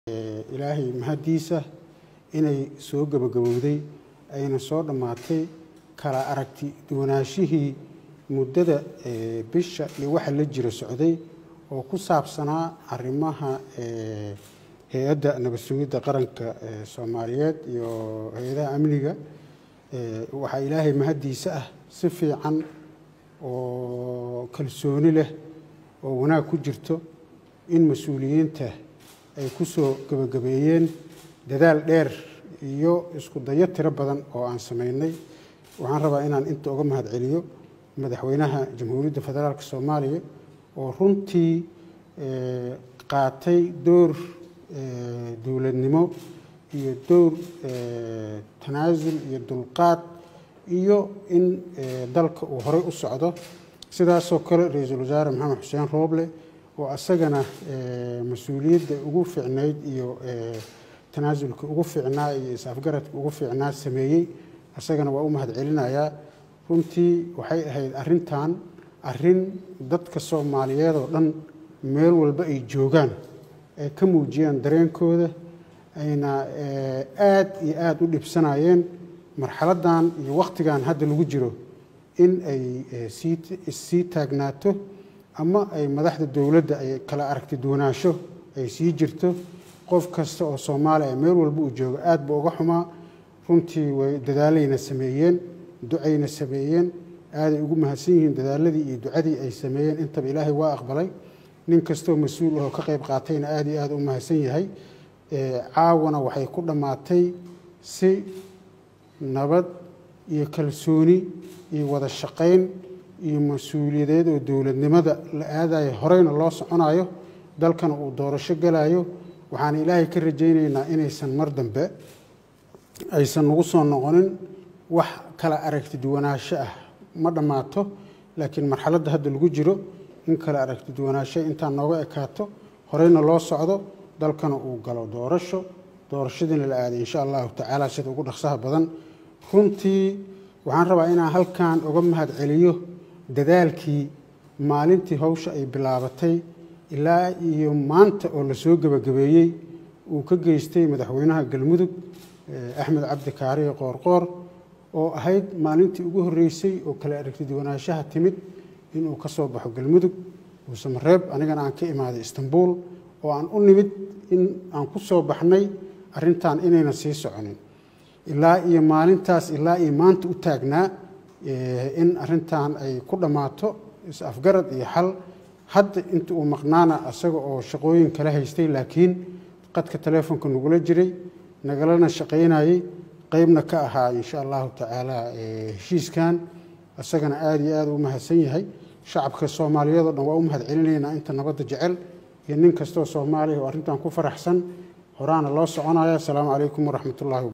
ilaahay mahaddiisa inay soo gebagabowday ayna soo dhammaatay kala aragti duwanaashihii muddada bisha iyo waxa la jira socday oo ku saabsanaa arrimaha hay-adda nabad sugidda qaranka soomaaliyeed iyo hay-adaha amniga waxaa ilaahay mahaddiisa ah si fiican oo kalsooni leh oo wanaag ku jirto in mas-uuliyiinta ay ku soo gebagabeeyeen dadaal dheer iyo isku dayo tiro badan oo aan samaynay waxaan rabaa inaan inta uga mahad celiyo madaxweynaha jamhuuriyadda federaalk soomaaliya oo runtii qaatay door dowladnimo iyo dowr tanaasul iyo dulqaad iyo in dalka uu horey u socdo sidaasoo kale ra-iisul wasaare maxamed xuseen rooble oo asagana mas-uuliyadda ugu fiicnayd iyo tanaasulka ugu fiicnaa iyo is-afgaradka ugu fiicnaa sameeyey asagana waa u mahad celinayaa runtii waxay ahayd arrintan arrin dadka soomaaliyeed oo dhan meel walba ay joogaan ay ka muujiyaan dareenkooda ayna aad iyo aada u dhibsanayeen marxaladdan iyo wakhtigan hadda lagu jiro in ay sii taagnaato ama ay madaxda dowladda ay kala aragti duwanaansho ay sii jirto qof kasta oo soomaaliya meel walba uu joogo aad ba uga xumaa runtii way dadaalayna sameeyeen ducayna sameeyeen aaday ugu mahadsan yihiin dadaaladii iyo ducadii ay sameeyeen intaba ilaahay waa aqbalay nin kastoo mas-uul ahoo ka qayb qaatayna aad iyo aad u mahadsan yahay caawana waxay ku dhammaatay si nabad iyo kalsooni iyo wada shaqayn iyo mas-uuliyadeed oo dowladnimada la aadayo horeyna loo soconayo dalkana uu doorasho galayo waxaan ilaahay ka rajaynaynaa inaysan mar dambe aysan nagu soo noqonin wax kala aragti duwanaansho ah ma dhammaato laakiin marxaladda hadda lagu jiro in kala aragti duwanaansho intaan nooga ekaato horeyna loo socdo dalkana uu galo doorasho doorashadiina la aaday insha allahu tacaala sida ugu dhaqsaha badan runtii waxaan rabaa inaan halkan uga mahad celiyo dadaalkii maalintii hawsha ay bilaabatay ilaa iyo maanta oo lasoo gebagabeeyey uu ka geystay madaxweynaha galmudug axmed cabdi kaariye qoorqoor oo ahayd maalintii ugu horreysay oo kala aragti duwanaanshaha timid inuu ka soo baxo galmudug buusamareeb anigana aan ka imaaday istanbul oo aan u nimid in aan ku soo baxnay arrintan inayna sii soconin ilaa iyo maalintaas ilaa iyo maanta u taagnaa in arrintan ay ku dhammaato is-afgarad iyo xal hadda inta uu maqnaana asaga oo shaqooyin kala haystay laakiin qadka taleefonka nagula jiray nagalana shaqaynayey qeybna ka ahaa insha allahu tacaala heshiiskan isagana aada iyo aada u mahadsan yahay shacabka soomaaliyeed oo dhan waa u mahad celinaynaa inta nabadda jecel iyo nin kastoo soomaaliya oo arrintan ku faraxsan horaana loo soconaya asalaamu calaykum waraxmat ullahi